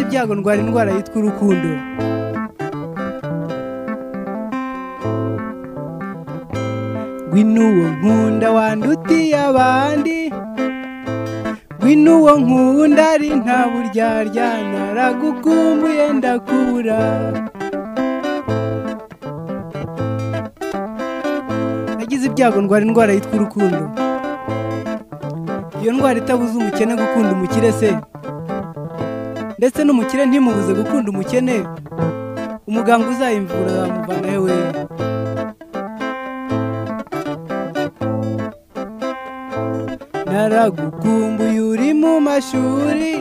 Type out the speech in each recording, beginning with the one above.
ibyago ndwara indwara yitwa urukundo ngwino uwo nkunda wandutiye abandi ngwino uwo nkunda ari nta buryarya naragukumbuye ndakubura nagize ibyago ndwara indwara yitwa urukundo iyo ndwara itabuza umukene gukunda umukire se ndetse n'umukire ntimubuze gukunda umukene umuganga uzayimvura yamuvana hewe naragukumbuye uri mu mashuri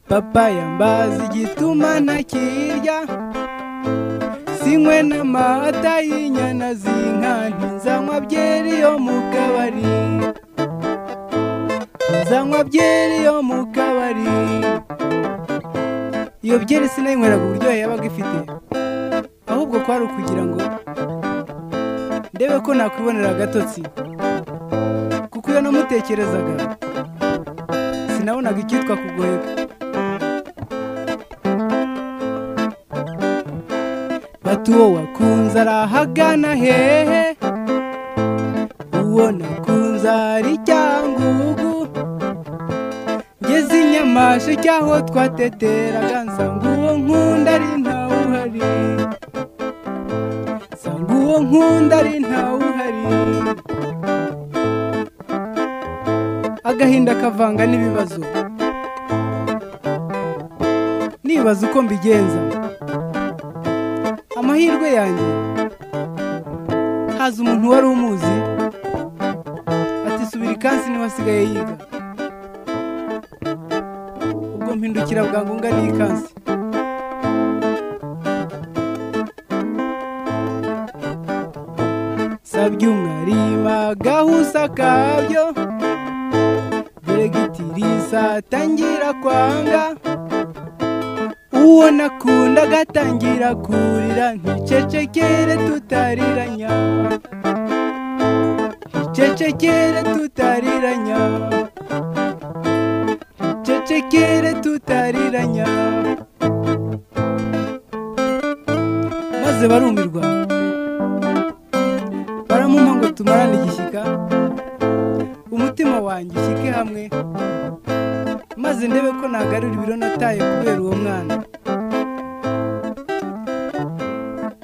papa yambaza igituma ntakirya sinywe n'amata y'inyana z'inka ntizanywa byeri yo mu kabari ntizanywa byeri yo mu kabari iyo byeri sinayinyweraga uburyohe yabaga ifite ahubwo kwari ukugira ngo ndebe ko nakwibonera agatotsi kuko iyo namutekerezaga sinabonaga icyitwa kugoheka bati uwo wakunze arahagana hehe uwo nakunze ari cyangugu ngeze i nyamasheke aho twateteraga nsanga uwo nkunda ari ntawe uhari nsanga uwo nkunda ari ntawe uhari agahinda kavanga n'ibibazo nibaza uko mbigenza amahirwe yanjye haza umuntu wari umuzi ati subira ikansi niwe asigaye yiga ubwo mpindukira bwangu ngana ikansi sabye umwarima gahusa kabyo dore gitirisa tangira kwanga uwo nakunda agatangira kurira nticecekere tutariranya nticecekere tutariranya nticecekere tutariranya maze barumirwa baramumpa ngo tumarane igishyika umutima wanjye ushyike hamwe maze ndebe ko nagarura ibiro nataye kubera uwo mwana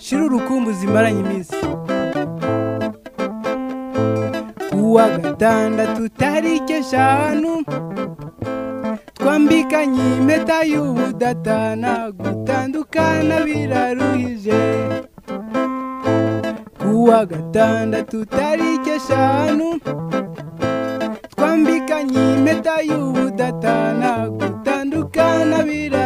shira urukumbuzi zimaranye iminsi uwa gatandatu tariki eshanu twambikanye impeta y'ubudatana gutandukana biraruhije kuwa gatandatu tariki eshanu twambikanye impeta y'ubudatana gutandukana biraruhije